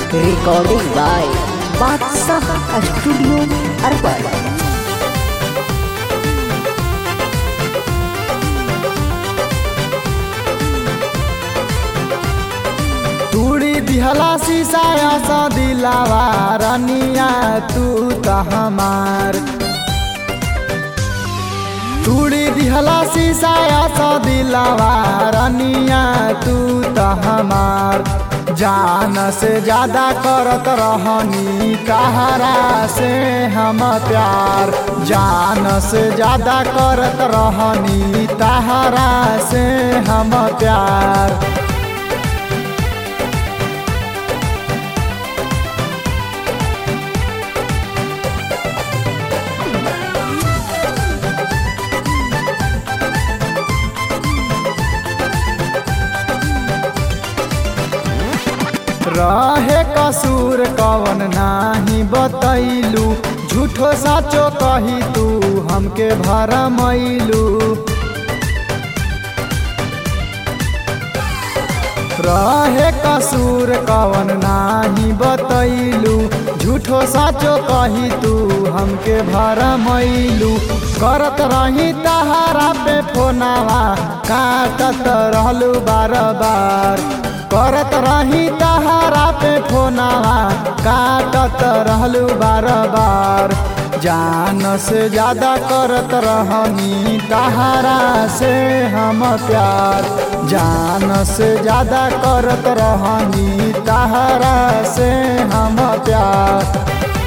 Recording by Badsah Studio Arbat. तूड़ी दिहला शीशाया सा दिलावा रनिया तू त हमार तूड़ी दिहला शीशाया सा दिलावा रनिया तू त हमार जान से ज्यादा करत रहनी कहरा से हम प्यार जान से ज्यादा करत रहनी तहरा से हम प्यार रहे कसूर कवन नाही बतैलू झूठो साचो कही तू हमके भरमैलू रहे कसूर कवन नाही बतैलू झूठो साचो कही तू हमके भरमैलू करत रही तहारा पे फोनावा काटत रहलू बार बार करत रही तहारा पे फोनावा काटत रहलू बार बार जान से ज्यादा करत रहनी तहारा से हम प्यार जान से ज्यादा करत रहनी तहारा से हम प्यार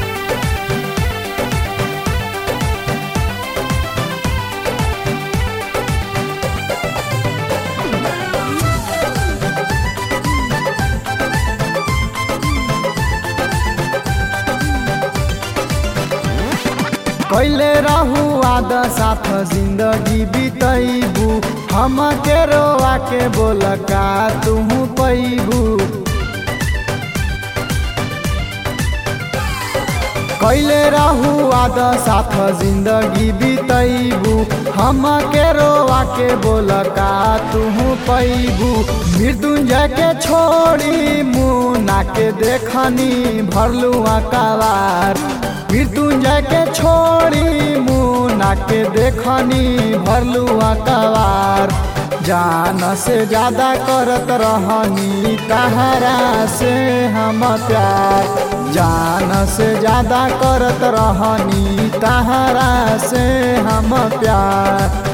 कैले रहू आद साथ जिंदगी बितैबू हम के रोआ के बोल का तू पैबू कैले रहू आद साथ जिंदगी बितैबू हम के रोआ के बोल का तू पैबू मृत्युंजय के छोड़ी मुना के देखनी भरलू अकबार मृत्युंजय के छोड़ी मुना के देखनी भरलू अकबार जान से ज्यादा करत रहनी तहरा से हम प्यार जान से ज्यादा करत रहनी तहरा से हम प्यार